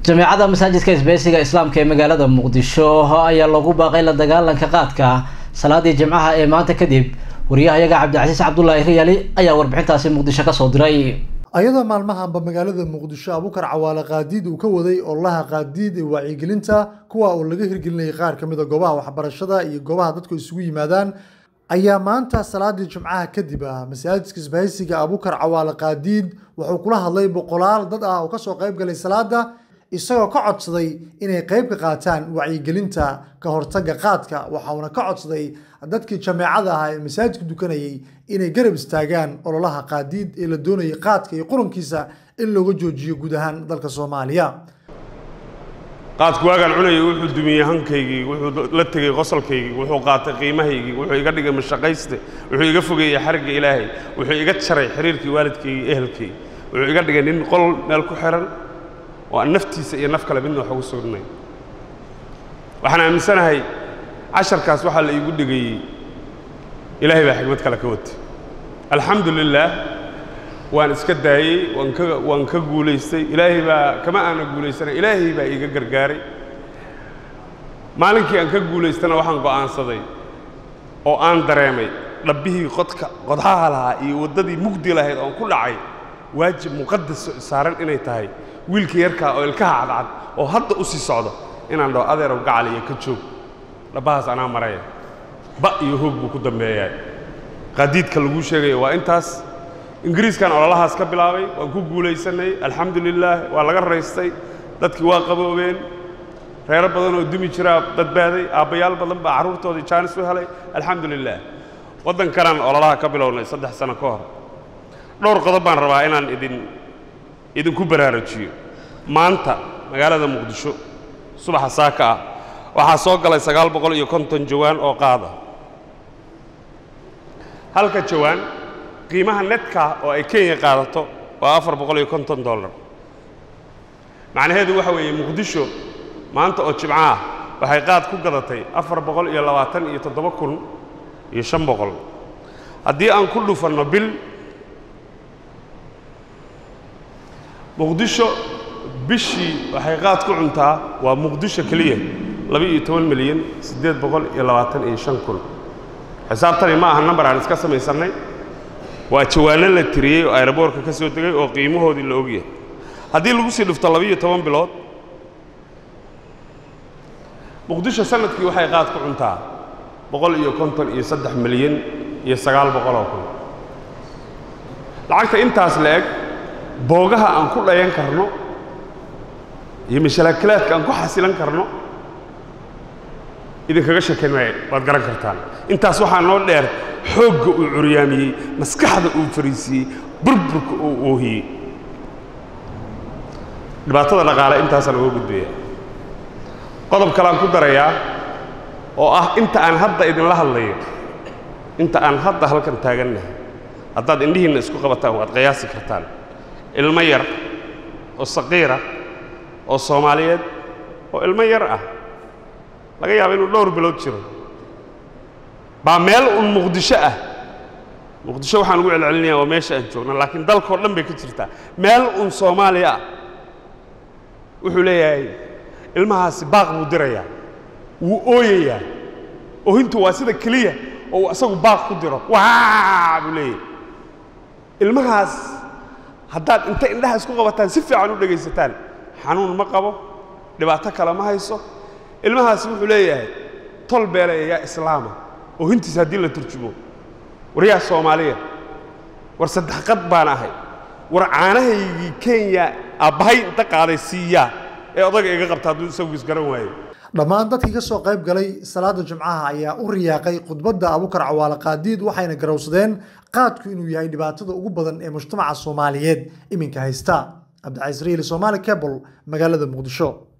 jameecada masaajidka isbeysiga islaamka ee magaalada muqdisho ayaa lagu baaqay la dagaalanka qaadka salaadii jimcaha ee maanta kadib wariyahayaga cabdicasiis cabdulaahi riyaali ayaa warbixintaasi muqdisho kasoo diray ayadoo maalmahanba magaalada muqdisho abukar cawaale qaadiid uu ka waday ololaha qaadiid ee wacyigelinta kuwa uu laga hirgelinayay qaar ka mid a goobaha waxbarashada iyo goobaha dadku isugu yimaadaan ayaa maanta salaadii jimcaha kadib ah masaajidka isbahaysiga abukar cawaale qaadiid wuxuu kula hadlay boqolaal dad ah oo kasoo qayb galay salaada isagoo ka codsaday inay qayb ka qaataan wacyigelinta ka hortagga qaadka waxauna ka codsaday dadkii jameecada ahaa ee masaajidka dukanayay inay garab istaagaan ololaha qaadiid ee la doonayay qaadka iyo qurankiisa in looga joojiyo guud ahaan dalka soomaaliya qaadku waagaan cunayay wuxuu dumiyey hankaygii wuxuu la tegey qosolkaygii wuxuu qaatay qiimahaygii wuxuu iga dhigay mashaqayste wuxuu iga fogeeyey xarigga ilaahay wuxuu iga jaray xiriirkii waalidkaygii ehelkay wuxuu iga dhigay nin qol meel ku xihan oo aan naftiisa iyo naf kale midna wax ugu sugnay waxaan aaminsanahay casharkaas waxaa la iigu dhigayey ilaahay baa xigmad kale ka watay alxamdu lilaah waan iska daayey waan ka waan ka guulaystay ilaahay baa kama aana guulaysanay ilaahay baa iiga gargaaray maalinkii aan ka guulaystana waxaan go'aansaday oo aan dareemay dhabbihii qodka qodhaha lahaa iyo waddadii mugdi lahayd oon ku dhacay waajib muqadas saaran inay tahay wiilka yarkaa oo ilkaha cadcad oo hadda u sii socdo inaan dhaho adeerow gacal iyo ka joog dhabbahaas anaa maraya ba iyo hoog buu ku dambeeyaa qaadiidka laguu sheegaya waa intaas ingiriiskan ololahaas ka bilaabay waan ku guulaysannay alxamdu lilaah waa laga raystay dadkii waa qaboobeen reero badan oo dumi jiraa badbaaday aabbayaal badan baa carruurtoodii jaanis u helay alxamdu lilaah waddankanaan ololaha ka bilownay saddex sano ka hor dhowr qodob baan rabaa inaan idin idinku baraarujiyo maanta magaalada muqdisho subaxa saaka ah waxaa soo galay sagaal boqol iyo konton jawaan oo qaada halka jawaan qiimaha netka oo ay kenya qaadato waa afar boqol iyo konton dollar macnaheedu waxa weeye muqdisho maanta oo jimco ah waxay qaad ku gadatay afar boqol iyo labaatan iyo toddoba kun iyo shan boqol haddii aan ku dhufanno bil muqdisho bishii waxay qaad ku cuntaa waa muqdisho keliya laba-iyo toban milyan siddeed boqol iyo labaatan iyo shan kun xisaabtani ma aha nambar aan iska samaysannay waa jawaanno la tiriyey oo ayroboorka ka soo degay oo qiimahoodii la ogyahay haddii lagu sii dhufto laba-iyo toban bilood muqdisho sanadkii waxay qaad ku cuntaa boqol iyo konton iyo saddex milyan iyo sagaal boqoloo kun lacagta intaas la eg boogaha aan ku dhayan karno iyo mashalaakilaadka aan ku xasilan karno idinkaga sheekayn maayo waad garan kartaan intaas waxaa noo dheer xoogga uu curyaamiyey maskaxda uu fariisiiyey burburka uu oohiyey dhibaatada dhaqaale intaasaan uga gudbaya qodob kaleaan ku darayaa oo ah inta aan hadda idinla hadlayo inta aan hadda halkan taagannahay haddaad indhihiinna isku qabataan waad qiyaasi kartaan ilmo yar oo saqiira oo soomaaliyeed oo ilmo yar ah laga yaaba inuu dhowr bilood jiro baa meel un muqdisho ah muqdisho waxaan ugu celcelinayaa waa meesha aan joogna laakiin dalkao dhan bay ka jirtaa meel un soomaaliya ah wuxuu leeyahay ilmahaasi baaq buu dirayaa wuu ooyayaa oohintu waa sida keliya oo uu isagu baaq ku diro waa buu leeyahay ilmahaas haddaad inta indhaha isku qabataan si fiican u dhegaysataan xanuun ma qabo dhibaato kale ma hayso ilmahaasi wuxuu leeyahay tol beele yaa islaama oo hintiisa haddii la turjumo war yaa soomaaliya war saddex qad baan ahay war caanahaygii kenya aabbahay inta qaaday siiyaa ee odaga iga qabta hadduu isagu isgaran waayo dhammaan dadkii ka soo qayb galay salaada jimcaha ayaa u riyaaqay khudbadda abukar cawaale qaadiid waxayna garowsadeen qaadku inuu yahay dhibaatada ugu badan ee mujtamaca soomaaliyeed iminka haysta cabdicasiis riili somaali cable magaalada muqdisho